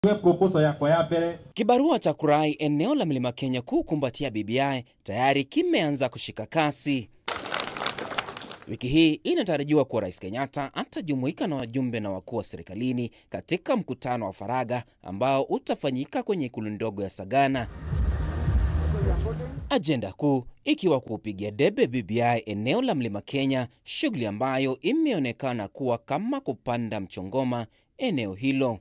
proposal yako ya mbere Kibarua cha kurai eneo la Mlima Kenya kukumbatia BBI tayari kimeanza kushika kasi. Wiki hii inatarajiwa kuwa Rais Kenyatta atajumuika na wajumbe na wakuu wa serikalini katika mkutano wa faragha ambao utafanyika kwenye ikulu ndogo ya Sagana. Ajenda kuu ikiwa kuupigia debe BBI eneo la Mlima Kenya, shughuli ambayo imeonekana kuwa kama kupanda mchongoma eneo hilo.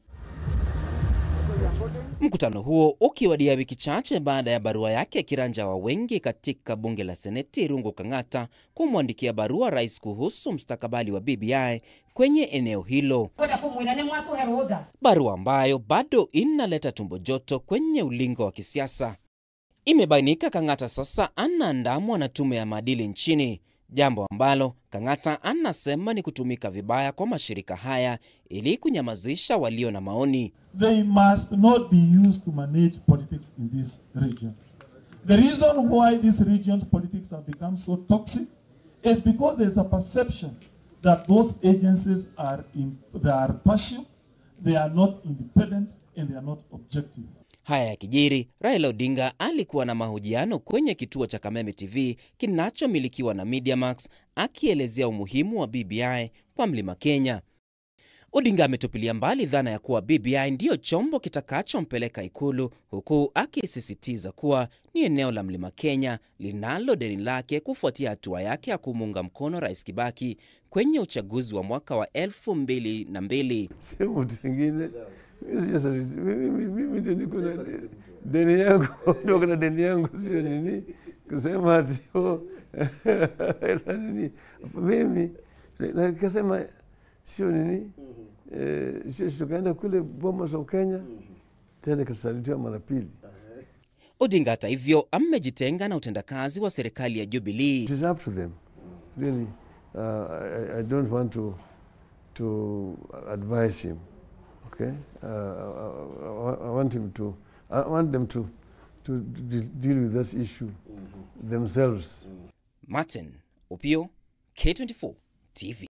Mkutano huo ukiwadia wiki chache baada ya barua yake kiranja wa wengi katika bunge la Seneti Irungu Kang'ata kumwandikia barua rais kuhusu mustakabali wa BBI kwenye eneo hilo, barua ambayo bado inaleta tumbo joto kwenye ulingo wa kisiasa. Imebainika Kang'ata sasa anaandamwa na tume ya maadili nchini, jambo ambalo Kang'ata anasema ni kutumika vibaya kwa mashirika haya ili kunyamazisha walio na maoni. They must not be used to manage politics in this region. The reason why this region politics have become so toxic is because there's a perception that those agencies are in, they are partial, they are not independent, and they are not objective. Haya ya kijiri, Raila Odinga alikuwa na mahojiano kwenye kituo cha Kameme TV kinachomilikiwa na Mediamax akielezea umuhimu wa BBI kwa Mlima Kenya. Odinga ametupilia mbali dhana ya kuwa BBI ndiyo chombo kitakachompeleka Ikulu, huku akisisitiza kuwa ni eneo la Mlima Kenya linalo deni lake kufuatia hatua yake ya kumuunga mkono Rais Kibaki kwenye uchaguzi wa mwaka wa elfu mbili na mbili. sio mtu mwingine. Mimi sijasaliti. Mimi- mimi mimi ndio niko na de- deni yangu ndio kuna deni yangu, sio nini kusema ati oh, na nini mimi na nikasema sio nini eh, sio tukaenda kule Bomas of Kenya tena nikasalitiwa mara pili. Odinga hata hivyo amejitenga na utendakazi wa serikali ya Jubilee. It is up to them really. Uh, I, I don't want to to advise him. Okay, uh, I, I, I want him to. I want them to to de- deal with that issue themselves. Martin Opio, K24 TV.